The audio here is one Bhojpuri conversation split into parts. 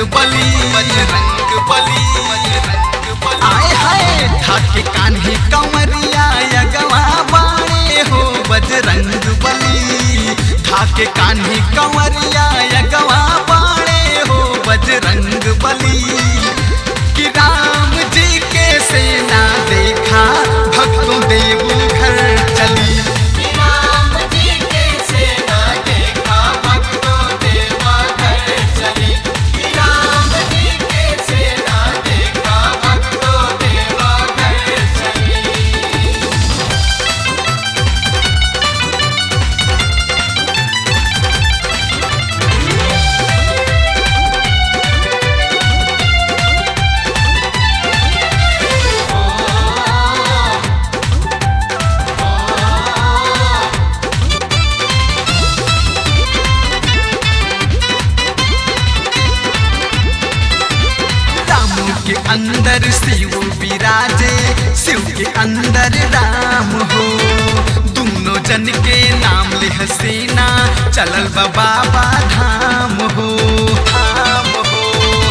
बली बजरंग बली बजरंग बली आए हाय ठाके कान्हे कंवरिया यगवा बाणे हो बजरंग बली ठाके कान्हे कंवरिया यगवा बाणे हो बजरंग बली कि राम जी के सेना देखा भक्तों देव घर चली राम जी के सेना देखा भक्तों देवा घर चली राम जी के सेना देखा भक्तों देवा घर चली राम के अंदर शिव विराजे शिव के अंदर राम हो दोनों जन के नाम ले हसीना चलल बा बाबा धाम हो धाम हो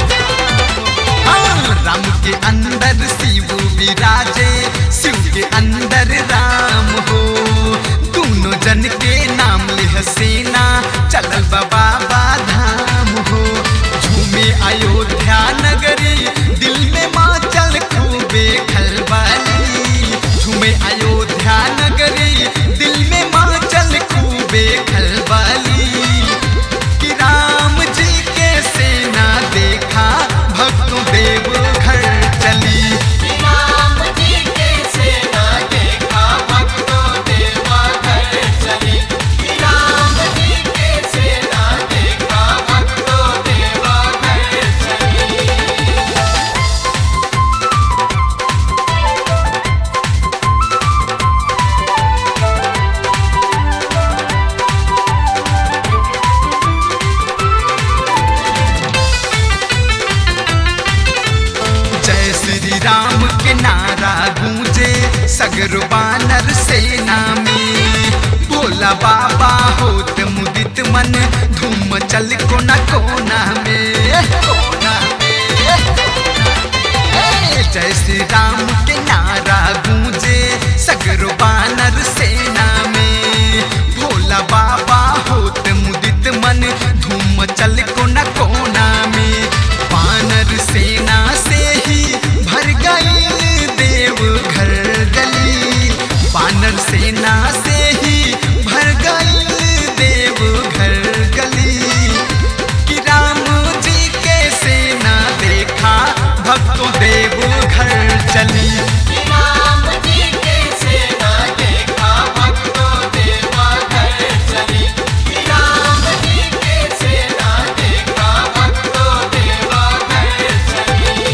हाँ, राम के अंदर शिव विराजे शिव के अंदर राम हो दोनों जन के नाम ले हसीना चलल बा बाबा धाम हो झूमे अयोध्या नगरी दिल में माँ चल खूबे खलबली झूमे अयोध्या नगरी दिल में माँ चल खूबे खलबली कि राम जी के सेना देखा भक्तों देव घर चली राम जी के सेना देखा भक्तों देवा घर चली राम जी के सेना देखा भक्तों देवा घर चली जय श्री राम के नारा गूंजे सगर बानर सेना में भोला बाबा होत मुदित मन धूम चल कोना कोना में कोना में ए, जय श्री राम के नारा गूंजे सगर बानर सेना में भोला बाबा होत मुदित मन धूम चल कोना कोना में बानर सेना से ही भर गई देव घर गली बानर सेना से ही भर गई देव घर गली कि राम जी के सेना देखा भक्तों देव घर चली राम जी के सेना देखा भक्तों देवा घर चली राम जी के सेना देखा भक्तों देवा घर चली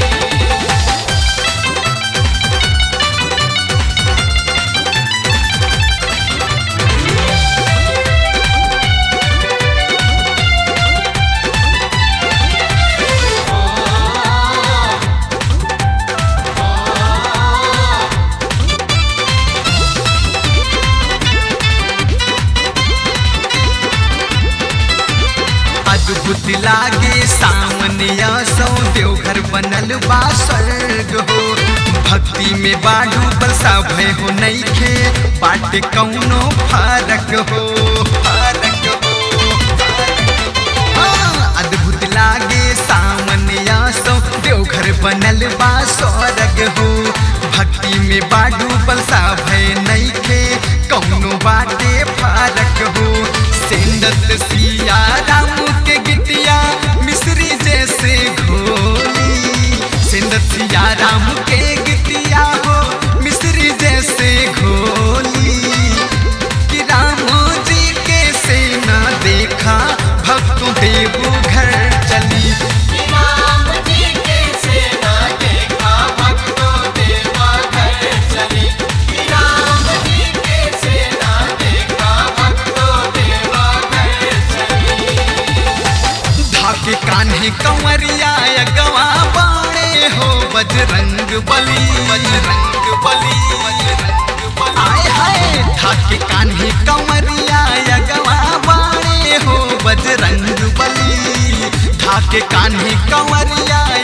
अद्भुत लागे सामने सौ देवघर बनल बा स्वर्ग हो भक्ति में बाडू बरसा भय हो नईखे बाटे कौनो फरक हो फरक हो हाँ, अद्भुत लागे सामने सौ देवघर बनल बा स्वर्ग हो भक्ति में बाडू बरसा भय नईखे कौनो बाटे फरक हो सेंदत सिया राम के गिटिया मिश्री जैसे घोली सेंदत सिया राम के गिटिया हो मिश्री जैसे घोली कि राम जी के सेना देखा भक्तों देव घर चली राम जी के सेना देखा भक्तों देवा घर चली राम जी के सेना देखा भक्तों देवा घर चली के कान्हे कंवरिया